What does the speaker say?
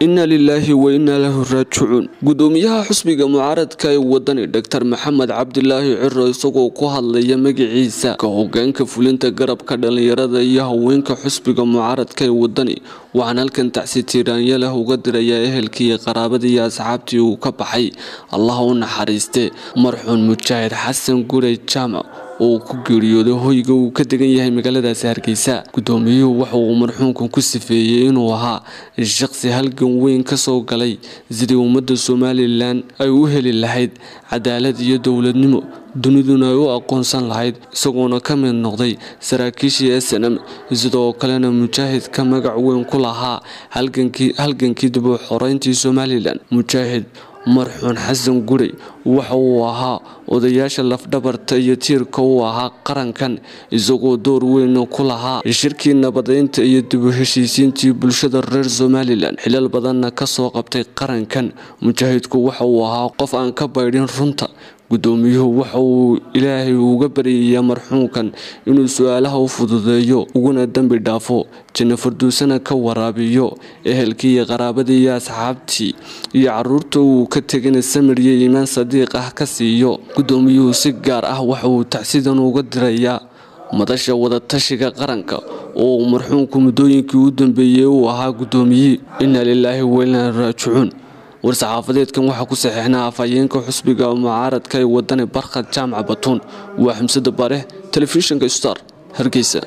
inna lilaahi wa innaa lahu raajicuun gudoomiyaha xusbiga mucaaradka ee wadani doctor maxamed cabdilaahi ciro isagoo ku hadlaya magaciisa ka hogaanka fulinta garabka dhallinyarada iyo haweenka xusbiga mucaaradka ee wadani waxaan halkan tacsi tiiraanya leh uga dirayaa ehelkii iyo qaraabadii iyo asxaabtii uu ka baxay allah u naxariiste marxuun mujaahid xasan gurey jaamac oo ku geeriyooday hoyga uu ka degan yahay magaaladaasi hargeysa gudoomiyuhu waxa uu marxuunkan ku sifeeyey inuu ahaa shaqsi halgan weyn ka soo galay sidii ummadda somalilan ay u heli lahayd cadaalad iyo dowladnimo duniduna ay u aqoonsan lahayd isagoona ka mid noqday saraakiishii snm sidoo kalena mujaahidka magac weyn ku lahaa halgankii dib u xoreyntii somalilan mujaahid marxuun xasan gurey waxa uu ahaa odayaasha lafdhabarta iyo tiirka uu ahaa qarankan isagoo door weyn ku lahaa shirkii nabadeynta iyo dib u heshiisiintii bulshada reer somalilan xilal badanna kasoo qabtay qarankan mujaahidku waxa uu ahaa qof aan ka baydhin runta gudoomiyuhu waxa uu ilaahay uga baryayaa marxuunkan inuu su-aalaha u fududeeyo uguna dembi dhaafo janno farduusana ka waraabiyo ehelkii iyo qaraabadii iyo asxaabtii iyo caruurta uu ka tegana samir iyo iimaan sadiiq ah ka siiyo gudoomiyuhu si gaar ah waxa uu tacsidan uga dirayaa madasha wadatashiga qaranka oo uu marxuunku muddooyinkii u dambeeyey uu ahaa gudoomiyihii inna lilaahi wainaa raajicuun war-saxaafadeedkan waxaa ku saxiixnaa afhayeenka xusbiga mucaaradka ee wadani barkhad jaamac batuun waa xamsada bare telefishinka star hargeysa